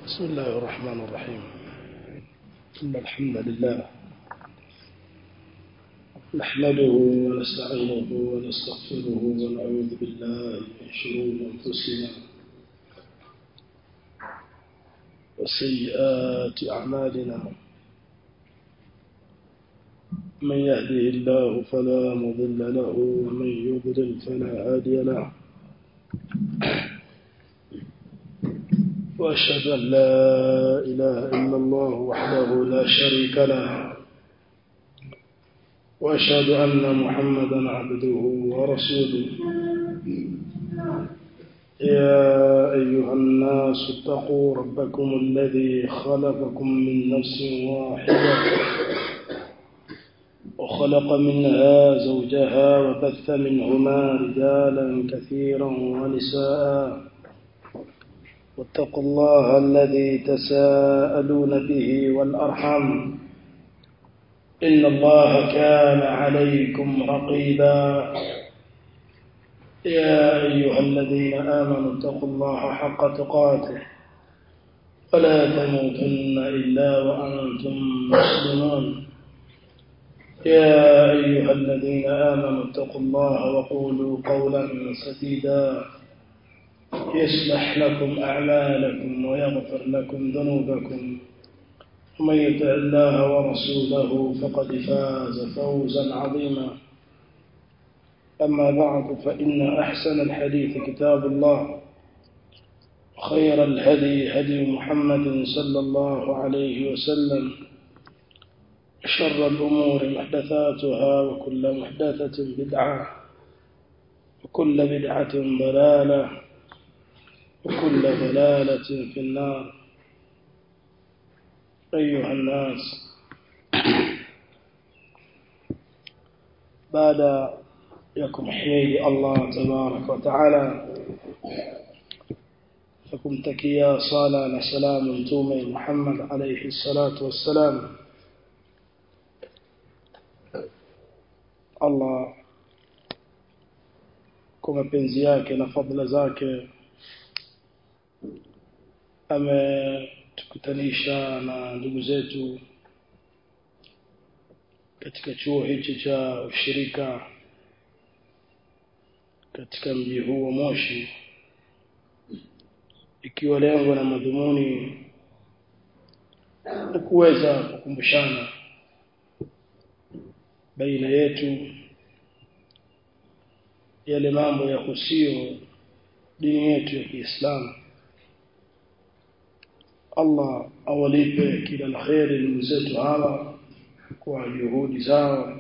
بسم الله الرحمن الرحيم إن الحمد لله نحمده ونستعينه ونستغفره ونعوذ بالله من شرور أنفسنا وسيئات أعمالنا من يهده الله فلا مضل له ومن يضلل فلا هادي له وأشهد أن لا إله إلا الله وحده لا شريك له وأشهد أن محمدا عبده ورسوله يا أيها الناس اتقوا ربكم الذي خلقكم من نفس واحدة وخلق منها زوجها وبث منهما رجالا كثيرا ونساء واتقوا الله الذي تساءلون به والأرحم إن الله كان عليكم رقيبا يا أيها الذين آمنوا اتقوا الله حق تقاته ولا تموتن إلا وأنتم مسلمون يا أيها الذين آمنوا اتقوا الله وقولوا قولا سديدا يصلح لكم أعمالكم ويغفر لكم ذنوبكم ومن يطع الله ورسوله فقد فاز فوزا عظيما أما بعد فإن أحسن الحديث كتاب الله خير الهدي هدي محمد صلى الله عليه وسلم شر الأمور محدثاتها وكل محدثة بدعة وكل بدعة ضلالة وكل ضلالة في النار أيها الناس بعد يكم حميد الله تبارك وتعالى فكم تكيا صلاة سلام تومي محمد عليه الصلاة والسلام Allah kwa mapenzi yake na fadhila zake ametukutanisha na ndugu zetu katika chuo hichi cha ushirika katika mji huu wa Moshi ikiwa lengo na madhumuni ni kuweza kukumbushana baina yetu yale mambo ya kusio dini yetu ya Kiislamu Allah awalipe kila la kheri ndugu zetu hawa kwa juhudi zao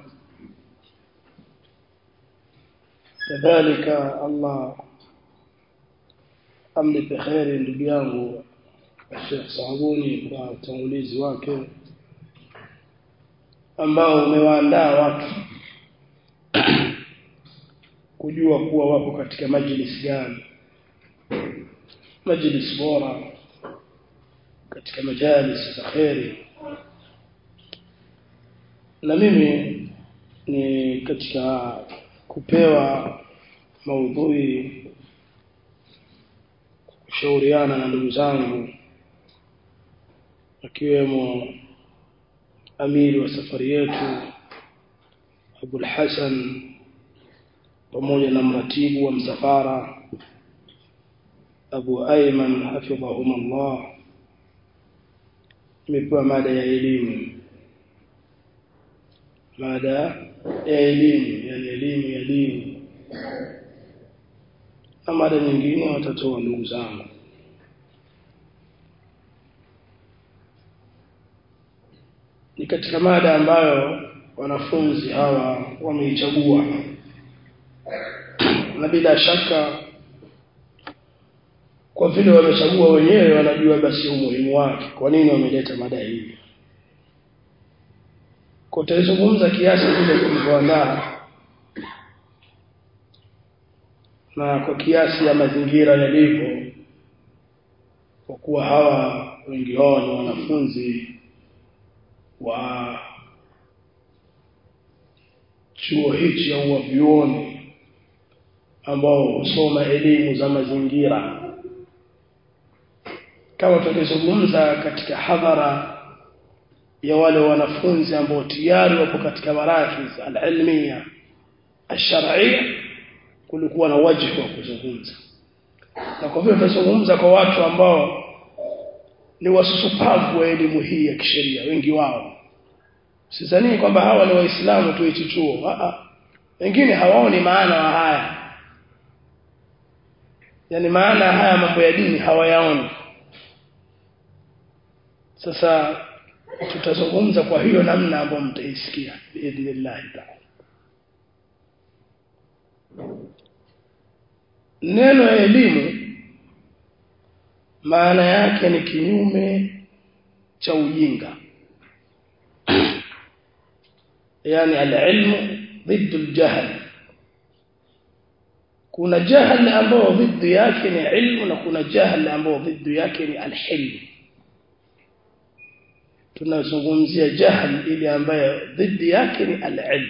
kadhalika Allah amlipe kheri ndugu yangu Sheikh Saabuni kwa utangulizi wake ambao umewaandaa watu kujua kuwa wapo katika majlis gani majlis bora katika majalis za kheri na mimi ni katika kupewa maudhui kushauriana na ndugu zangu akiwemo amiri wa safari yetu Abul Hasan pamoja na mratibu wa msafara Abu Ayman hafidhahumullah imepewa mada ya elimu mada ya elimu yani elimu ya dini na mada nyingine watatoa ndugu zangu ni katika mada ambayo wanafunzi hawa wameichagua na bila shaka kwa vile wamechagua wenyewe wanajua basi umuhimu wake kwa nini wameleta mada hii kwa tutazungumza kiasi kile tulivyoandaa na kwa kiasi ya mazingira yalivyo kwa kuwa hawa wengi wao ni wanafunzi wa chuo hichi au wa vyuoni ambao husoma elimu za mazingira kama tulizungumza katika hadhara ya wale wanafunzi ambao tayari wapo katika marakis al-ilmiya al-shar'iyya kulikuwa na wajibu wa kuzungumza na kwa vile tunazungumza kwa watu ambao ni wasusupavu wa elimu hii ya kisheria wengi wao sidhani kwamba hawa ni waislamu tu hichi chuo a wengine hawaoni maana wa haya yani maana haya mambo ya dini hawayaoni sasa tutazungumza kwa hiyo namna ambayo mtaisikia biidhnillah ta'ala neno ya elimu maana yake ni kinyume cha ujinga yani alilmu ضد الجهل kuna jahl ambao ضد yake ni ilmu na kuna jahl ambao ضد yake ni alhilm tunazungumzia jahl ile ambayo ضد yake ni alilm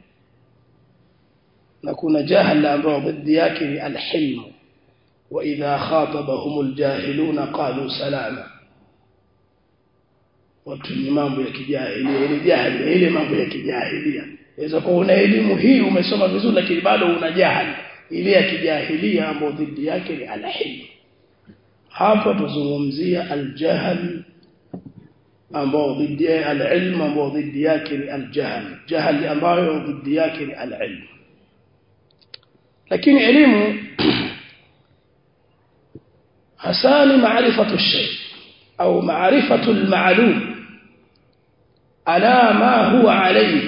na kuna jahl ambao ضد yake ni alhilm wa idha khatabahum aljahiluna qalu salama watu ni mambo ya kijahilia ile jahili ile mambo ya kijahilia inaweza kuwa una elimu hii umesoma vizuri lakini bado una jahili ile ya kijahilia ambayo dhidi yake ni alhilm hapa tuzungumzia aljahl ambao dhidi yake alilm ambao dhidi yake ni aljahl jahl ambayo dhidi yake ni alilm lakini elimu hasa ni maarifatu shay au maarifatu alma'lum ala ma huwa alayhi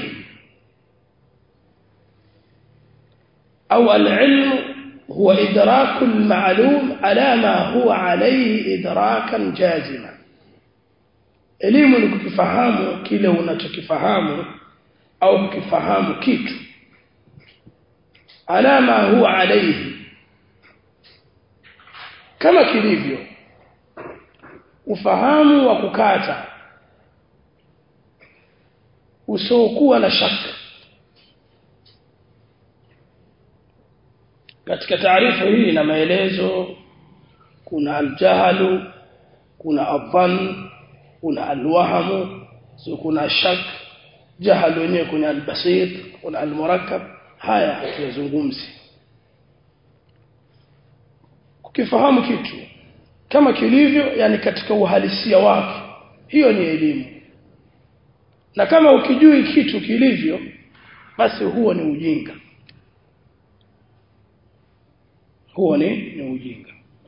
أو العلم هو إدراك المعلوم على ما هو عليه إدراكا جازما elimu ni kukifahamu kile unachokifahamu au kukifahamu kitu alama huwa alayhi kama kilivyo ufahamu wa kukata usiokuwa na shaka katika taarifa hii na maelezo kuna aljahalu kuna adhan kuna alwahamu so kuna shak jahalu wenyewe kuna albasit kuna almurakkab haya hatuyazungumzi kukifahamu kitu kama kilivyo yani katika uhalisia wake hiyo ni elimu na kama ukijui kitu kilivyo basi huo ni ujinga huo ni, ni ujinga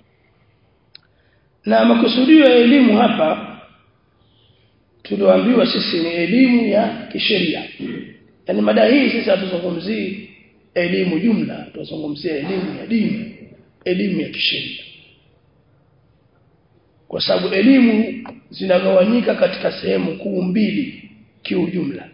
na makusudio ya elimu hapa tulioambiwa sisi ni elimu ya kisheria yani mada hii sisi hatuzungumzii elimu jumla tunazungumzia elimu ya dini elimu ya kisheria kwa sababu elimu zinagawanyika katika sehemu kuu mbili kiujumla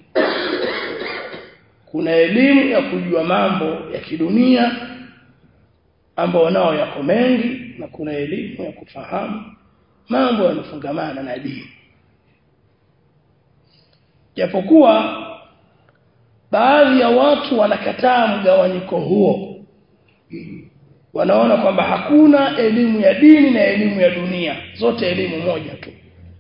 kuna elimu ya kujua mambo ya kidunia ambao nao yako mengi na kuna elimu ya kufahamu mambo yanofungamana na dini japokuwa baadhi ya watu wanakataa mgawanyiko huo wanaona kwamba hakuna elimu ya dini na elimu ya dunia zote elimu moja tu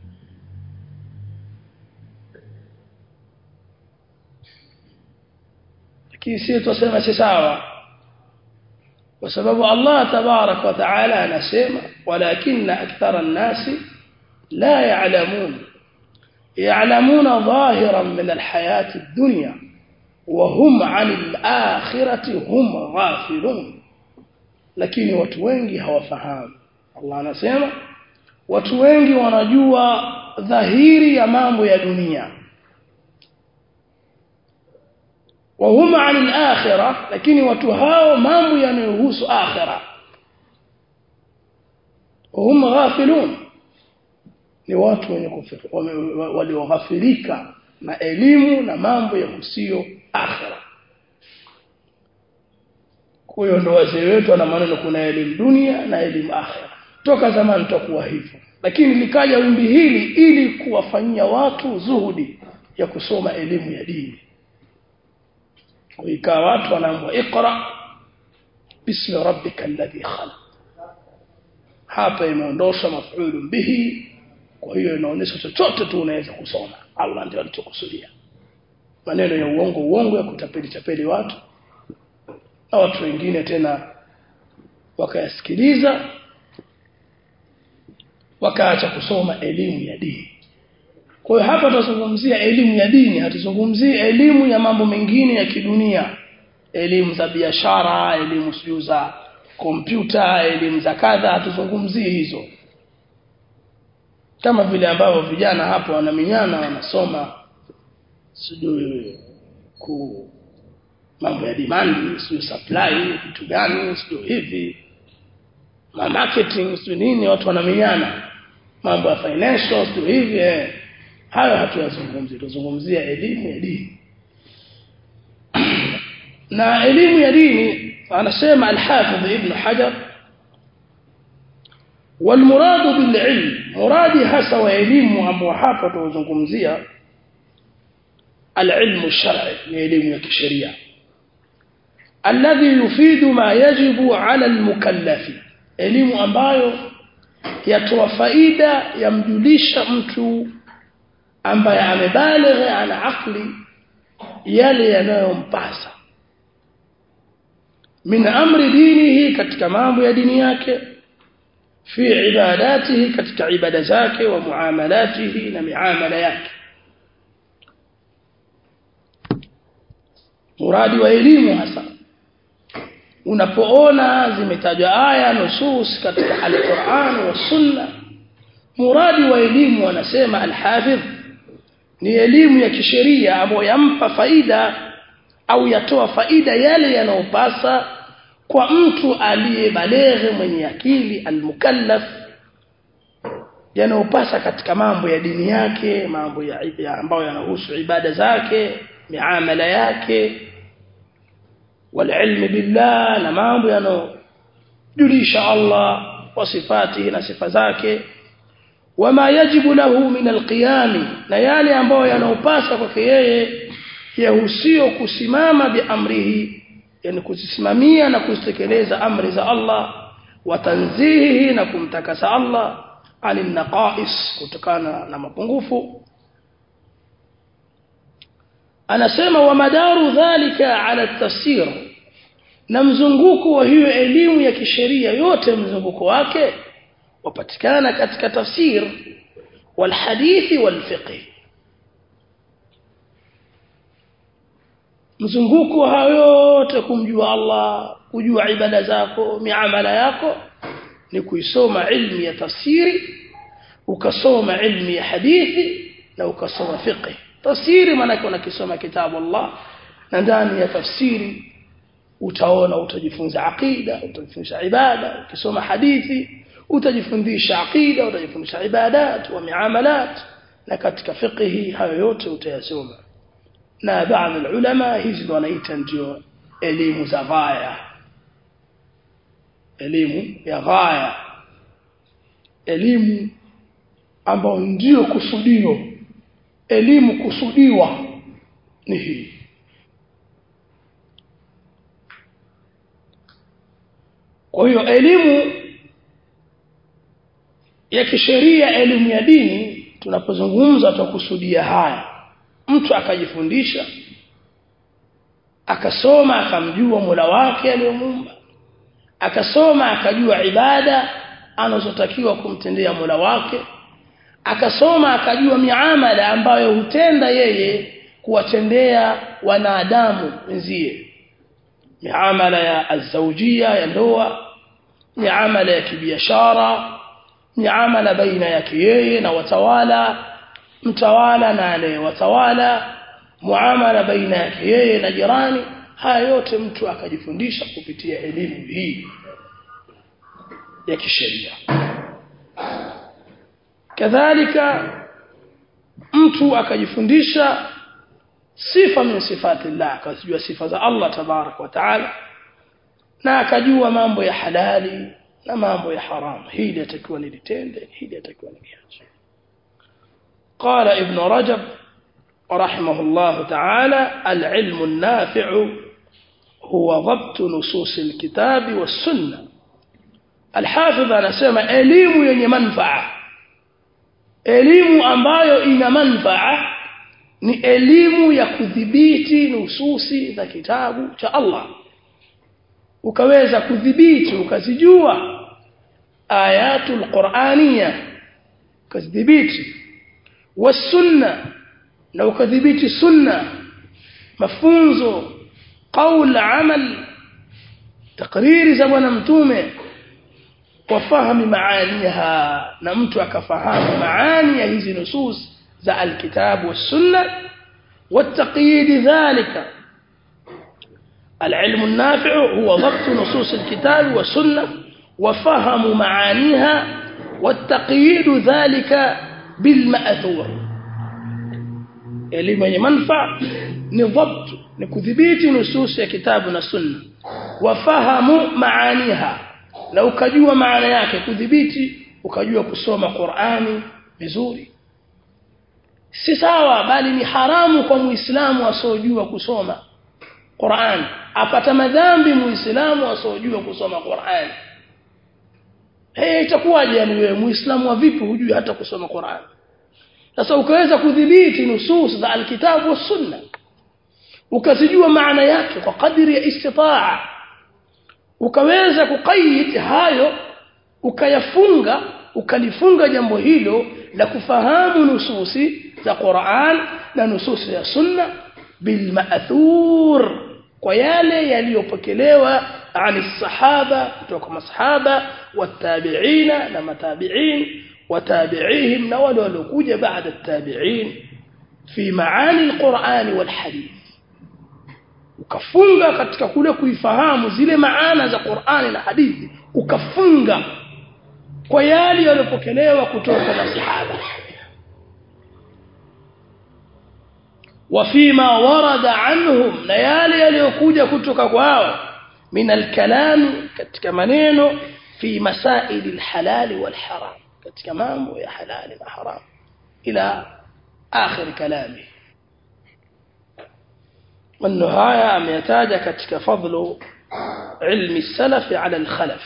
lakini sisi tuseme si sawa kwa sababu Allah tabarak wa taala anasema walakinna akthara an-nasi la ya'lamun ya'lamuna dhahiran min al-hayati ad-dunya wa hum 'anil akhirati hum ghafilun lakini watu wengi hawafahamu Allah anasema watu wengi wanajua dhahiri ya mambo ya dunia wa huma 'anil akhirah lakini watu hao mambo yanayohusu akhirah hum ghafilun ni watu wenye walioghafilika na elimu na mambo ya kusio akhirah kwa hiyo ndo wazee wetu wana maneno kuna elimu dunia na elimu akhira toka zamani tutakuwa hivyo lakini likaja wimbi hili ili kuwafanyia watu zuhudi ya kusoma elimu ya dini ikawa watu wanaambiwa iqra bismi rabbika alladhi khalaq hapa imeondoshwa maf'ulun bihi kwa hiyo inaonyesha chochote tu unaweza kusoma Allah ndio alichokusudia maneno ya uongo uongo ya kutapeli tapeli watu na watu wengine tena wakayasikiliza wakaacha kusoma elimu ya dini kwa hiyo hapa tunazungumzia elimu ya dini hatuzungumzii elimu ya mambo mengine ya kidunia elimu za biashara elimu sio za kompyuta elimu za kadha hatuzungumzii hizo kama vile ambavyo vijana hapo wanaminyana wanasoma sijui ku mambo ya demand sijui supply vitu gani sijui hivi ma marketing sijui nini watu wanaminyana mambo ya financial sijui hivi eh. hayo hatuyazungumzi tuzungumzia elimu ya dini na elimu ya dini anasema al-Hafidh Ibn Hajar والمراد بالعلم مرادي hasa wa elimu ambao hapa tunazungumzia العلم الشرعي ni elimu ya kisheria alladhi yufidu ma yajibu ala almukallafi elimu ambayo yatoa faida yamjulisha mtu ambaye amebaligha ana akli yale yanayompasa min amri dinihi katika mambo ya dini yake fi ibadatihi katika ibada zake wa muamalatihi na miamala yake muradi wa elimu hasa unapoona zimetajwa aya nusus katika al-Qur'an wa Sunna muradi wa elimu wanasema al-Hafidh ni elimu ya kisheria ambayo yampa faida au yatoa faida yale yanayopasa kwa mtu aliyebaleghe mwenye akili al-mukallaf yanayopasa katika mambo ya dini yake mambo ya, ya ambayo yanahusu ibada zake miamala yake والعلم بالله na mambo yanojulisha Allah wa sifatihi na sifa zake wama yajibu lahu min alqiyam na yale ambayo yanopasa kwake yeye yahusio kusimama biamrihi yani kusimamia na kuzitekeleza amri za Allah wa tanzihihi na kumtakasa Allah alin naqais kutokana na mapungufu anasema wa madaru dhalika ala tafsir na mzunguko wa hiyo elimu ya kisheria yote mzunguko wake wapatikana katika tafsir walhadithi walfiqh mzunguko hayo yote kumjua Allah kujua ibada zako miamala yako ni kuisoma ilmu ya tafsiri ukasoma ilmu ya hadithi na ukasoma fiqh tafsiri maana unakisoma kitabu Allah na ndani ya tafsiri utaona utajifunza aqida utajifunza ibada ukisoma hadithi utajifundisha aqida utajifundisha ibadat wa miamalat na katika fiqhi hayo yote utayasoma na baadhi ulama hizi ndo wanaita ndio elimu za ghaya elimu ya ghaya elimu ambayo ndio kusudio elimu kusudiwa ni hii kwa hiyo elimu ya kisheria elimu ya dini tunapozungumza tukusudia haya mtu akajifundisha akasoma akamjua Mola wake aliyomuumba akasoma akajua ibada anazotakiwa kumtendea Mola wake akasoma akajua miamala ambayo hutenda yeye kuwatendea wanadamu wenzie miamala ya azawjia ya ndoa miamala ya kibiashara miamala baina yake yeye na watawala mtawala na anayewatawala muamala baina yake yeye na jirani haya yote mtu akajifundisha kupitia elimu hii ya kisheria kadhalika mtu akajifundisha sifa min sifati Allah akajua sifa za Allah tabarak wa taala na akajua mambo ya halali na mambo ya haram hili atakiwa nilitende hili atakiwa niliache قال ابن رجب رحمه الله تعالى العلم النافع هو ضبط نصوص الكتاب والسنة Al-Hafidh anasema elimu yenye manfaa elimu ambayo ina manfaa ni elimu ya kudhibiti nususi za kitabu cha Allah ukaweza kudhibiti ukazijua ayatul qur'aniyya ukazidhibiti wasunna na ukadhibiti sunna mafunzo qaul amal takriri za bwana mtume wafahamu maaniha na mtu akafahamu maani ya hizi nusus za alkitabu wassunna والتقييد ذلك العلم النافع هو ضبط نصوص الكتاب والسنة وفهم معانيها والتقييد ذلك بالمأثور elimu yenye manufaa ni dhabt ni kudhibiti nusus ya kitabu na sunna wafahamu maaniha na ukajua maana yake kudhibiti ukajua kusoma Qur'ani vizuri si sawa bali ni haramu kwa muislamu asojua kusoma Qur'an apata madhambi muislamu asojua kusoma Qur'an hey, itakuwaje yani wewe muislamu wa vipi hujui hata kusoma Qur'an sasa ukaweza kudhibiti nusus za alkitabu wa sunna ukazijua maana yake kwa kadiri ya istitaa ukaweza kuqayyid hayo ukayafunga ukalifunga jambo hilo la kufahamu nususi za Qur'an na nususi ya sunna bil ma'thur kwa yale yaliyopokelewa ani sahaba kutoka masahaba watabi'ina na matabi'in watabi'ihim na wale waliokuja baada at-tabi'in fi maani al-Qur'an wal hadith ukafunga katika kule kuifahamu zile maana za Qur'ani na hadithi ukafunga kwa yale yaliyopokelewa kutoka na sahaba وفيما ورد عنهم na yale yaliyokuja kutoka kwao min alkalam katika maneno fi masail alhalal walharam katika mambo ya halali na haram ila akhir kalami maneno haya ameyataja katika fadlu ilmi salaf ala alkhalaf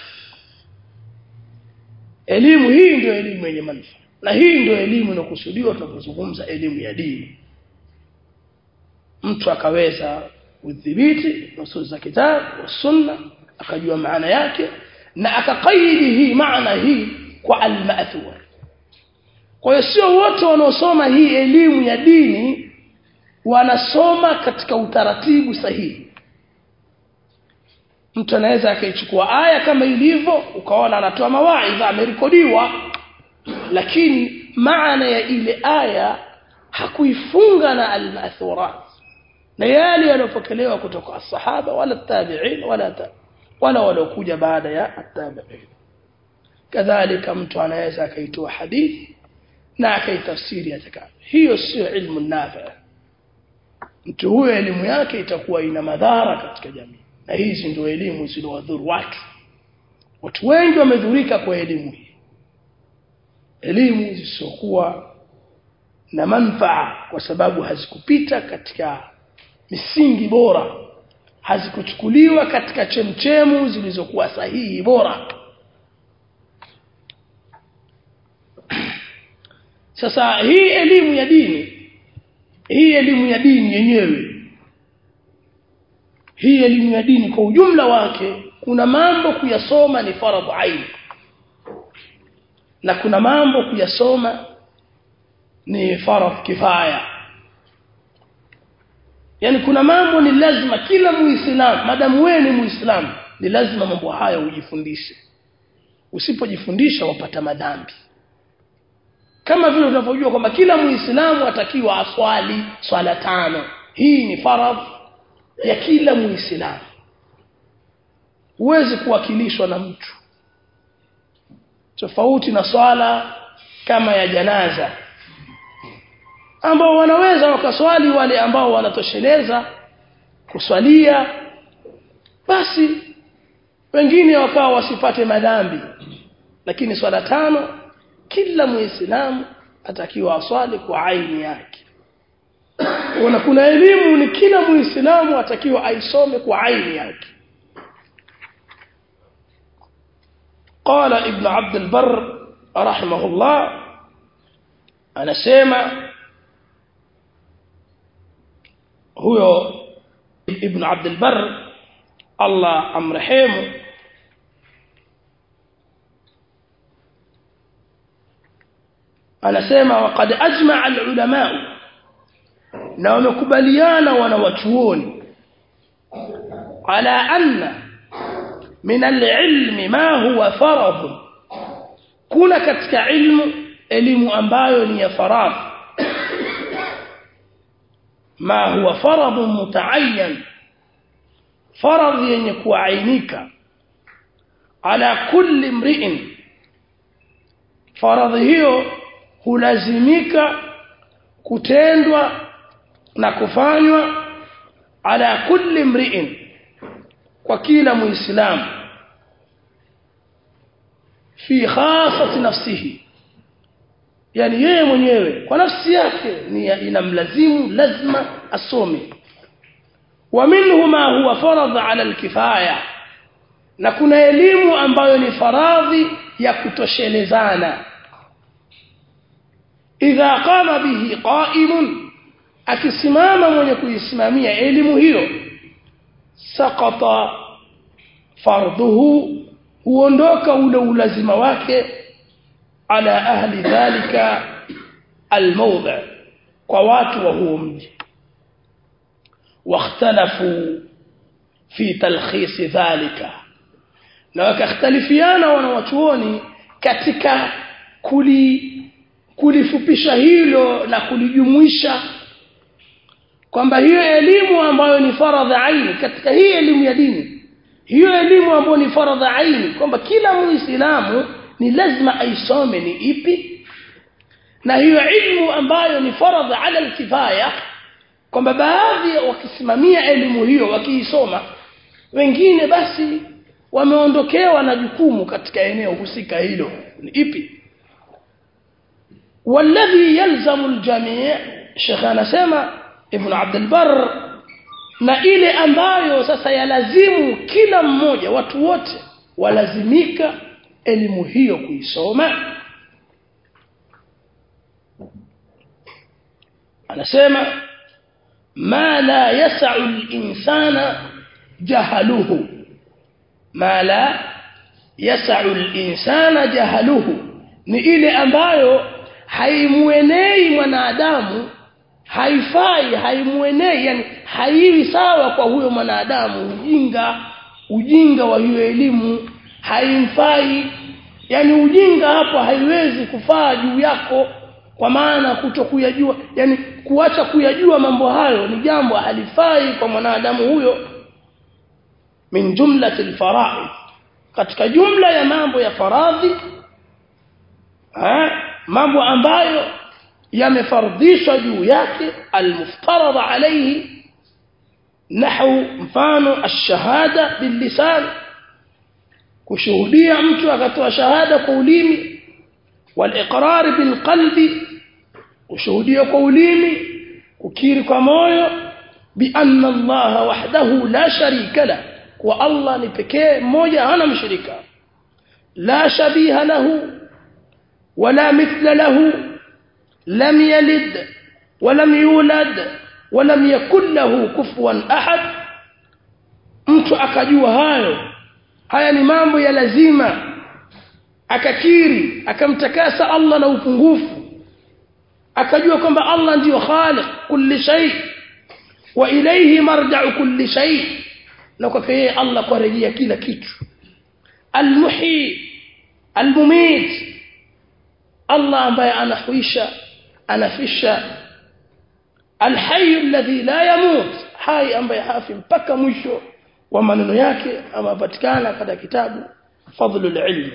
elimu hii ndio elimu yenye manufaa na hii ndio elimu inakusudiwa tunapozungumza elimu ya dini mtu akaweza kudhibiti nusus za kitabu sunna akajua maana yake na akakaidi hii maana hii kwa al-ma'thur kwa hiyo sio wote wanaosoma hii elimu ya dini wanasoma katika utaratibu sahihi mtu anaweza akaichukua aya kama ilivyo ukaona anatoa mawaidha amerekodiwa lakini maana ya ile aya hakuifunga na al-ma'thurat na yale yaliyopokelewa kutoka as-sahaba wala tabi'in wala ta, wala waliokuja baada ya at-tabi'in kadhalika mtu anaweza akaitoa hadithi na akaitafsiri atakavyo hiyo sio ilmu nafi mtu huyo elimu yake itakuwa ina madhara katika jamii na hizi ndio elimu zilizowadhuru watu watu wengi wamedhurika kwa elimu hii elimu zisizokuwa na manfaa kwa sababu hazikupita katika misingi bora hazikuchukuliwa katika chemchemu zilizokuwa sahihi bora sasa hii elimu ya dini hii elimu ya dini yenyewe hii elimu ya dini kwa ujumla wake kuna mambo kuyasoma ni faradhu ain na kuna mambo kuyasoma ni faradhu kifaya yani kuna mambo ni lazima kila muislamu madamu wewe ni muislamu ni lazima mambo haya ujifundishe usipojifundisha wapata madhambi kama vile unavyojua kwamba kila muislamu atakiwa aswali swala tano hii ni faradh ya kila muislamu huwezi kuwakilishwa na mtu tofauti na swala kama ya janaza ambao wanaweza wakaswali wale ambao wanatosheleza kuswalia basi wengine wakawa wasipate madhambi lakini swala tano kila muislamu atakiwa aswali kwa aini yake kuna kuna elimu ni kila muislamu atakiwa aisome kwa aini yake قال ابن عبد البر رحمه الله anasema huyo ibn Abd al-Barr Allah amrehemu anasema waqad ajma'a al-ulama na wamekubaliana wanawachuoni ala anna min al-ilmi ma huwa faradh kuna katika ilmu elimu ambayo ni ya faradhi ma huwa faradh mutaayyan faradhi yenye kuainika ala kulli mri'in faradhi hiyo hulazimika kutendwa na kufanywa ala kulli mri'in kwa kila muislamu fi khasati nafsihi yani yeye mwenyewe kwa nafsi yake ni inamlazimu lazima asome wa minhu ma huwa faradh ala alkifaya na kuna elimu ambayo ni faradhi ya kutoshelezana idha qama bihi qa'imun akisimama mwenye kuisimamia elimu hiyo saqata farduhu huondoka ule ulazima wake ala ahli dhalika almawdhi kwa watu wa huo mji واختلفوا في تلخيص ذلك na wakakhtalifiana wanawachuoni katika kuli kulifupisha hilo na kulijumuisha kwamba hiyo elimu ambayo ni faradha aini katika hii elimu ya dini hiyo elimu ambayo ni faradha aini kwamba kila muislamu ni lazima aisome ni ipi na hiyo ilmu ambayo ni faradha ala alkifaya kwamba baadhi wakisimamia elimu hiyo wakiisoma wengine basi wameondokewa na jukumu katika eneo husika hilo ni ipi والذي يلزم الجميع Sheikh anasema Ibn Abdul Barr na ile ambayo sasa yalazimu kila mmoja watu wote walazimika elimu hiyo kuisoma anasema ma la yas'u al-insana jahaluhu ma la yas'u al-insana jahaluhu ni ile ambayo haimuenei mwanadamu haifai haimuenei yani haiwi sawa kwa huyo mwanadamu ujinga ujinga wa hiyo elimu haimfai yani ujinga hapo haiwezi kufaa juu yako kwa maana kutokuyajua yani kuacha kuyajua mambo hayo ni jambo halifai kwa mwanadamu huyo min jumlati alfara'id katika jumla ya mambo ya faradhi ha mambo ambayo yamefardhishwa juu yake almuftarada alayhi nahu mfano ash-shahada bil-lisan kushuhudia mtu akatoa shahada kwa ulimi wal-iqrar bil-qalbi kushuhudia kwa ulimi kukiri kwa moyo bi anna Allah wahdahu la sharika la kwa Allah ni pekee mmoja hana mshirika la shabiha lahu wala mithla lahu lam yalid ولم يولد ولم يكن له كفوا احد mtu akajua hayo haya ni mambo ya lazima akakiri akamtakasa Allah na upungufu akajua kwamba Allah ndiyo khaliq kulli shay wa ilayhi marja'u kulli shay na kwa yeye Allah kurejea kila kitu almuhi almumit Allah ambaye anahuisha anafisha alhayy alladhi la yamut hai ambaye hafi mpaka mwisho wa maneno yake amapatikana katika kitabu fadlul ilm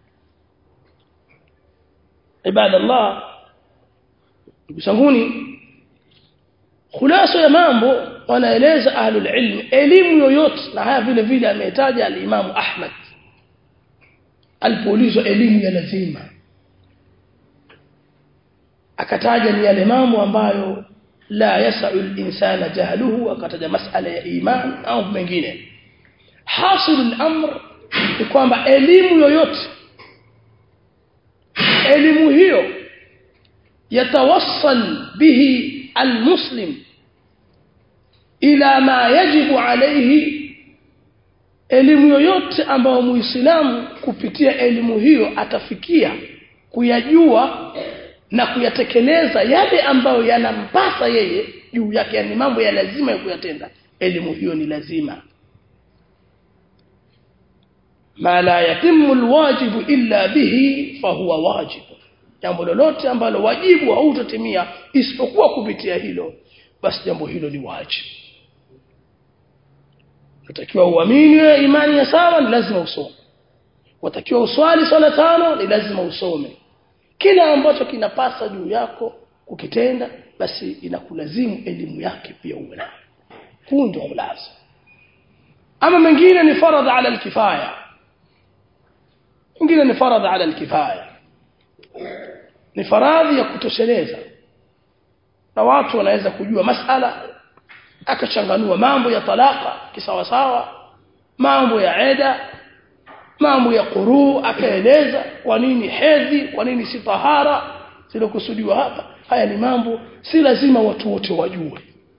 ibada Allah bisanguni khulasa ya mambo wanaeleza ahlul ilm elimu yoyote na haya vile vile ametaja al-Imam Ahmad alipoulizwa elimu ya lazima akataja ni yale mambo ambayo la yasau al-insana jahluhu akataja masala ya iman au mengine hasil al-amr ni kwamba elimu yoyote elimu hiyo yatawassal bihi almuslim ila ma yajibu alayhi elimu yoyote ambayo muislamu kupitia elimu hiyo atafikia kuyajua na kuyatekeleza yale ambayo yanampasa yeye juu yake yani mambo ya lazima ya kuyatenda elimu hiyo ni lazima ma la yatimu alwajibu illa bihi fahuwa wajib jambo lolote ambalo wajibu hautatimia isipokuwa kupitia hilo basi jambo hilo ni wajibu unatakiwa uamini imani ya sawa ni lazima usome watakiwa uswali swala tano ni lazima usome kila ambacho kinapasa juu yako kukitenda basi inakulazimu elimu yake pia uwe nayo huu ndio khulasa ama mengine ni faradh ala alkifaya mengine ni faradh ala alkifaya ni faradhi ya kutosheleza na watu wanaweza kujua masala akachanganua mambo ya talaka kisawasawa mambo ya eda mambo ya quruu akaeleza kwa nini hedhi kwa nini si tahara zilokusudiwa hapa haya ni mambo si lazima watu wote wajue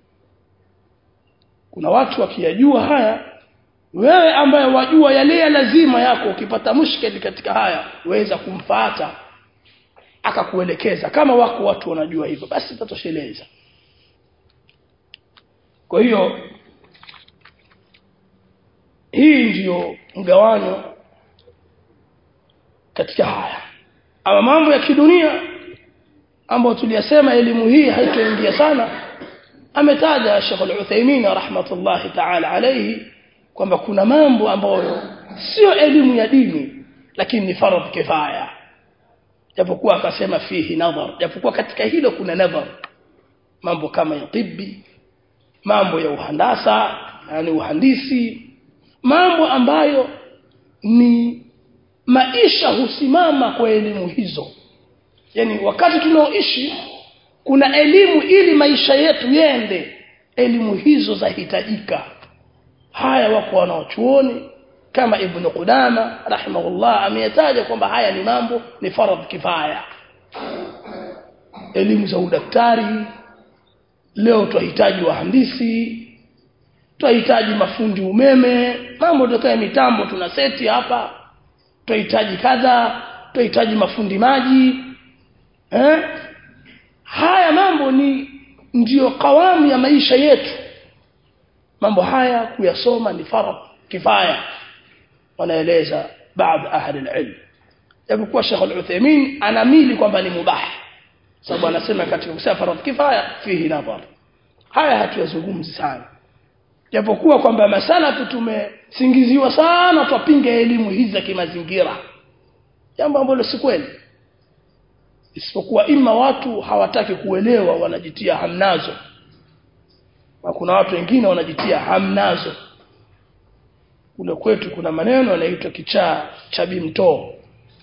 kuna watu wakiyajua haya wewe ambaye wajua yale ya lazima yako ukipata mushkeli katika haya waweza kumfata akakuelekeza kama wako watu wanajua hivyo basi tatosheleza kwa hiyo hii ndiyo mgawanyo katika haya ama mambo ya kidunia ambayo tuliyasema elimu hii haitoingia sana ametaja Sheikh Al-Uthaymeen rahmatullahi ta'ala alayhi kwamba kuna mambo ambayo sio elimu ya dini lakini ni faradhi kifaya japokuwa akasema fihi nadhar japokuwa katika hilo kuna nadhar mambo kama ya tibbi mambo ya uhandasa yani uhandisi mambo ambayo ni maisha husimama kwa elimu hizo yani wakati tunaoishi kuna elimu ili maisha yetu yende elimu hizo zahitajika haya wako wanaochuoni kama ibn Qudama rahimahullah ameyataja kwamba haya ni mambo ni faradh kifaya elimu za udaktari leo tunahitaji wahandisi tunahitaji mafundi umeme mambo ndio mitambo tuna seti hapa tunahitaji kadha tunahitaji mafundi maji eh haya mambo ni ndiyo kawamu ya maisha yetu mambo haya kuyasoma ni faradh kifaya wanaeleza baadhi ahli alilm japokuwa Sheikh Al-Uthaymeen anamili kwamba ni mubah sababu anasema katika kusema faradh kifaya fihi nadhar haya hatuyazungumzi sana japokuwa kwamba masalafu tumesingiziwa sana twapinga elimu hizi za kimazingira jambo ambalo si kweli isipokuwa ima watu hawataki kuelewa wanajitia hamnazo na kuna watu wengine wanajitia hamnazo kule kwetu kuna maneno yanaitwa kichaa cha bimtoo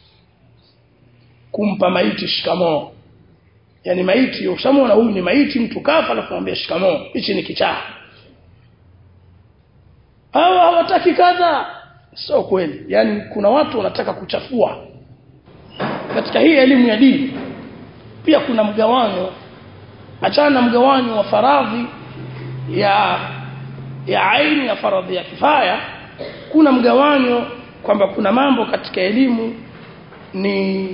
kumpa maiti shikamoo yani maiti ushamona huyu ni maiti mtu kafa alafu anambia shikamoo hichi ni kichaa hawa hawataki kadha sio kweli yani kuna watu wanataka kuchafua katika hii elimu ya dini pia kuna mgawanyo achana na mgawanyo wa faradhi ya ya aini ya faradhi ya kifaya kuna mgawanyo kwamba kuna mambo katika elimu ni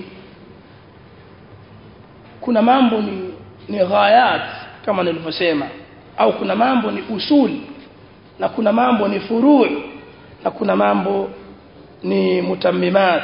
kuna mambo ni ni ghayat kama nilivyosema au kuna mambo ni usul na kuna mambo ni furu' na kuna mambo ni mutammimat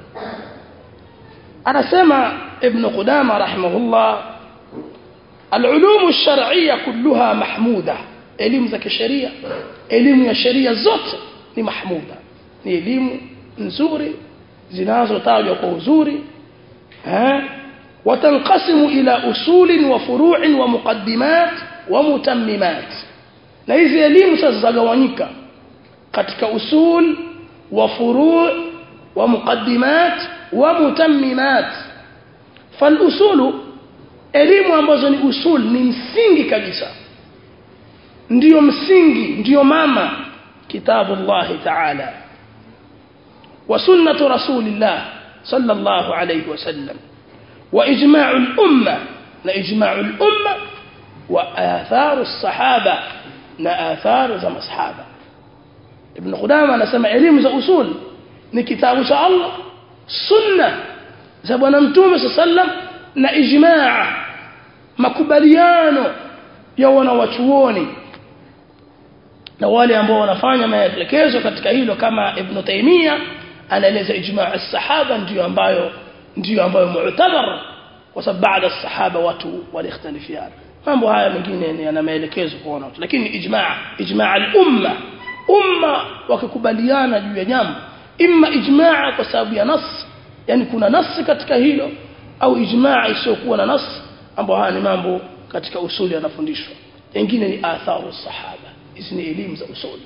anasema ibn Qudama rahimahullah العلوم الشرعيه كلها محموده elimu za kisheria elimu ya sheria zote ni mahmuda ni elimu nzuri zinazotajwa kwa uzuri eh watanqasimu ila usulin wa furu'in wa muqaddimat wa mutammimat na hizi elimu sasa zagawanyika katika usul wa furu' wa muqaddimat wa mutammimat falusulu elimu ambazo ni usul ni msingi kabisa ndiyo msingi ndiyo mama kitabu Allah ta'ala wa sunnatu rasulillah sallallahu alayhi wasallam wa ijma'u al-umma na ijma'u al-umma wa atharu as-sahaba na atharu za masahaba ibn Qudama anasema elimu za usul ni kitabu cha Allah sunna za bwana mtume sallam na ijmaa makubaliano ya wanawachuoni na wale ambao wanafanya maelekezo katika hilo kama ibn Taymiyyah anaeleza ijmaa as-sahaba ndio ambayo ndio ambayo mu'tabar kwa sababu baada as-sahaba watu walikhtalifiana mambo haya mengine yana maelekezo kwa watu lakini ijmaa ijmaa al-umma umma wakikubaliana juu ya jambo imma ijmaa kwa sababu ya nas yani kuna nas katika hilo au ijmaa isiyokuwa na nas ambao haya ni mambo katika usuli yanafundishwa wengine ni atharu sahaba hizi ni elimu za usuli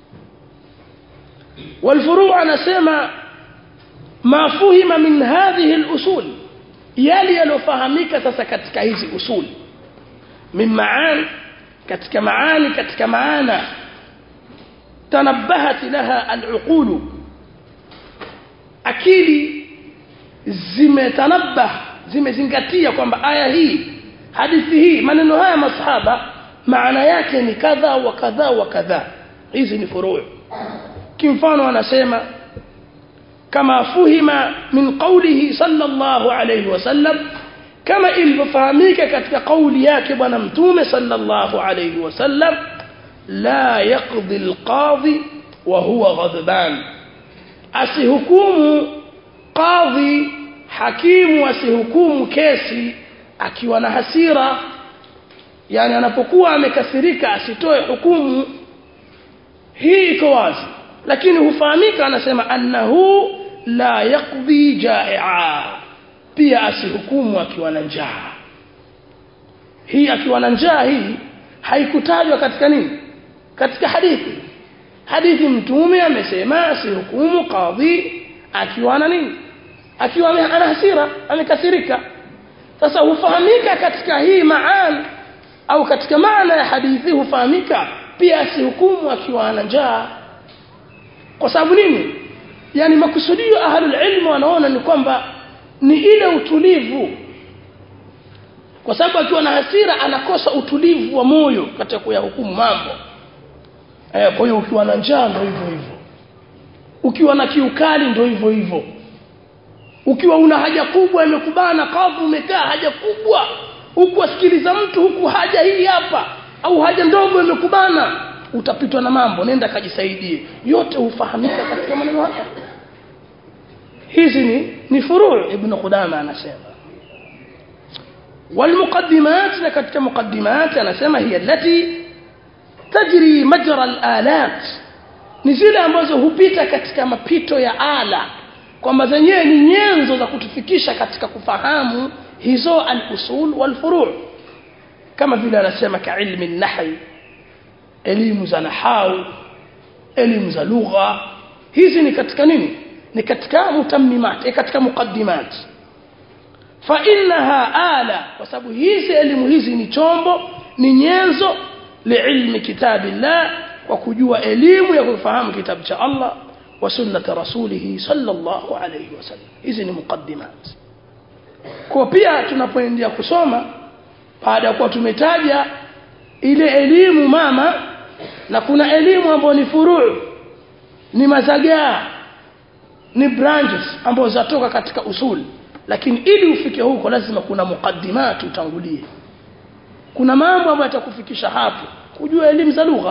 والفروع anasema ma fuhima min hadhihi al-usul yali yalofahamika sasa katika hizi usul min maani katika maani katika maana تنبهت لها العقول akili zimetanabah zimezingatia kwamba aya hii hadithi hii maneno haya masahaba maana yake ni kadha wa kadha wa kadha hizi ni furuu kimfano anasema kama fuhima min qawlihi sallallahu alayhi wasallam kama ilivyofahamika katika kauli yake bwana mtume sallallahu alayhi wasallam لا يقضي القاضي وهو غضبان asihukumu qadhi hakimu asihukumu kesi akiwa na hasira yani anapokuwa amekasirika asitoe hukumu hii iko wazi lakini hufahamika anasema annahu la yaqdi jai'a pia asihukumu akiwa na njaa hii akiwa na njaa hii haikutajwa katika nini katika hadithi hadithi mtume amesema asihukumu qadhi akiwa na nini akiwa ana hasira amekasirika sasa hufahamika katika hii maan au katika maana ya hadithi hufahamika pia asihukumu akiwa ana njaa kwa sababu nini yani makusudio ahlul ilm wanaona ni kwamba ni ile utulivu kwa sababu akiwa na hasira anakosa utulivu wa moyo katika kuyahukumu mambo eh kwa hiyo ukiwa na njaa ndio hivyo hivyo ukiwa na kiukali ndio hivyo hivyo ukiwa una haja kubwa imekubana kavu umekaa haja kubwa huku asikiliza mtu huku haja hii hapa au haja ndogo imekubana utapitwa na mambo nenda kajisaidie yote hufahamika katika maneno haya hizi ni ni furuu ibn Qudama anasema والمقدمات لكتك مقدمات أنا سمى هي التي تجري مجرى الآلات نزيل ambazo hupita katika mapito ya ala kwamba zenyewe ni nyenzo za kutufikisha katika kufahamu hizo al-usul wal-furu' kama vile anasema ka ilmi an-nahy elimu za nahau elimu za lugha hizi ni katika nini ni katika mutammimat katika muqaddimat fa innaha ala kwa sababu hizi elimu hizi ni chombo ni nyenzo liilmi kitabillah kwa kujua elimu ya kufahamu kitabu cha Allah wa sunnati rasulih sallallahu alayhi wasallam hizi ni muqaddimat kwa pia tunapoendelea kusoma baada ya kuwa tumetaja ile elimu mama na kuna elimu ambayo ni furuu ni mazagaa ni branches ambazo zatoka katika usuli lakini ili ufike huko lazima kuna muqaddimat utangulie kuna mambo ambayo yatakufikisha hapo kujua elimu za lugha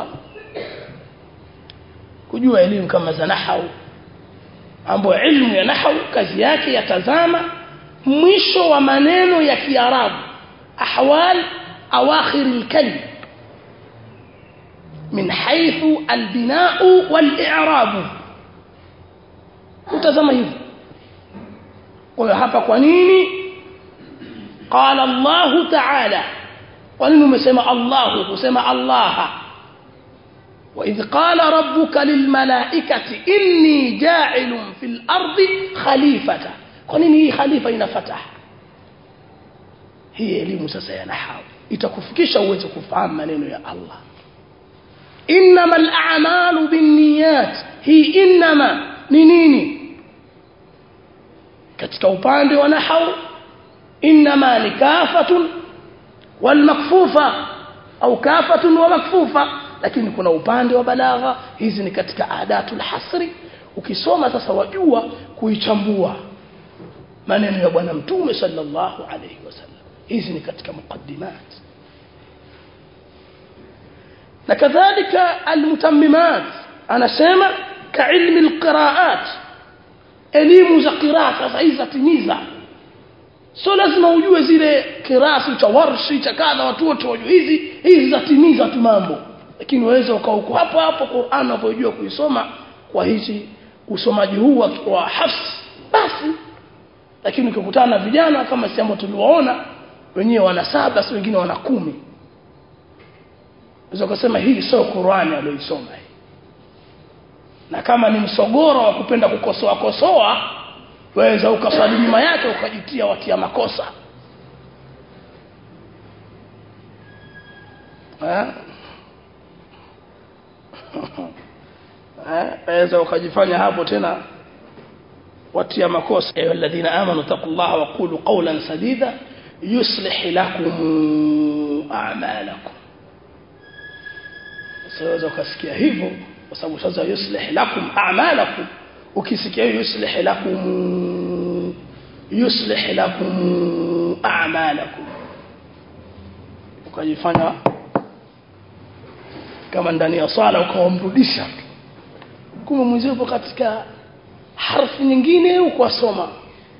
kujua elimu kama za nahau ambayo ilmu ya nahau kazi yake yatazama mwisho wa maneno ya kiarabu ahwal awakhir alkalim min haythu albina'u wal-i'rab utazama hivyo kwa hapa kwa nini qala Allah ta'ala kwa nini umesema Allah kusema Allah وإذ قال ربك للملائكة إني جاعل في الأرض خليفة kwa nini hii khalifa ina fatah hii elimu sasa ya nahau itakufikisha uweze kufahamu maneno ya Allah innamal a'malu binniyat hii innama ni nini katika upande wa nahau inma ni kafatun wal makfufa au kafatun wa makfufa lakini kuna upande wa balagha hizi ni katika adatul hasri ukisoma sasa wajua kuichambua maneno ya bwana mtume sallallahu alayhi wasallam hizi ni katika muqaddimat na kadhalika almutammimat anasema ka ilmi alqiraat elimu za qiraa sasa hizi zatimiza sio lazima ujue zile kirasi cha warshi cha kadha watu wote wajue hizi hizi zatimiza tu mambo lakini waweza ukauko hapo hapo Qur'an unapojua kuisoma kwa hizi usomaji huu wa, wa hafs basi lakini ukikutana na vijana kama si ambao tuliwaona wenyewe wana saba si wengine wana kumi unaweza kusema hii sio Qur'ani aliyoisoma hii na kama ni msogoro wa kupenda kukosoa kosoa waweza ukaswali nyuma yake ukajitia watia makosa eh waweza ukajifanya hapo tena watia makosa ayu alladhina amanu taqullaha wa qulu qawlan sadida yuslih lakum a'malakum sasa ukasikia hivyo kwa sababu sasa yuslih lakum a'malakum ukisikia yuslih lakum yuslih lakum a'malakum ukajifanya kama ndani ya swala ukawamrudisha kumbe mwenzio upo katika harfu nyingine ukwasoma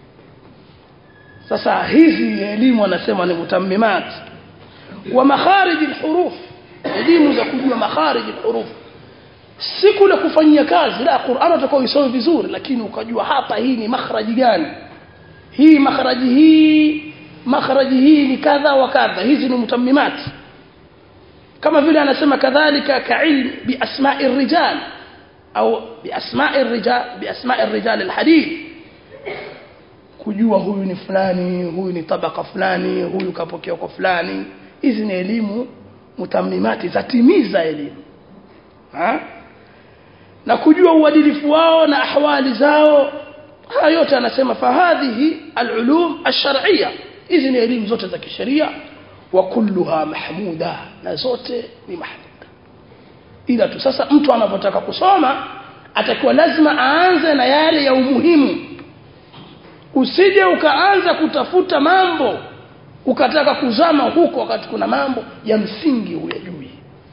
sasa hizi elimu anasema ni mutammimat wa makharij alhuruf elimu za kujua makharij alhuruf si kule kufanyia kazi la Qur'an utakao isome vizuri lakini ukajua hapa hii ni makhraji gani hii makhraji hii makhraji hii ni kadha wa kadha hizi ni mutammimat kama vile anasema kadhalika ka'ilm bi asma'i rijal au bi asma'i rijal bi asma'i rijal alhadith kujua huyu ni fulani huyu ni tabaka fulani huyu kapokea kwa fulani hizi ni elimu mutammimati zatimiza elimu ha? na kujua uadilifu wao na ahwali zao haya yote anasema fahadhihi alulum alshar'iyya hizi ni elimu zote za kisheria wa kulluha mahmuda na zote ni mahmuda ila tu sasa mtu anapotaka kusoma atakuwa lazima aanze na yale ya umuhimu usije ukaanza kutafuta mambo ukataka kuzama huko wakati kuna mambo ya msingi huyajui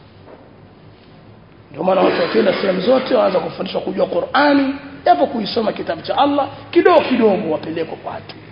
ndio maana watu wakienda sehemu zote waanza kufundishwa kujua Qur'ani japo kuisoma kitabu cha Allah kidogo kidogo wapelekwa kwa watu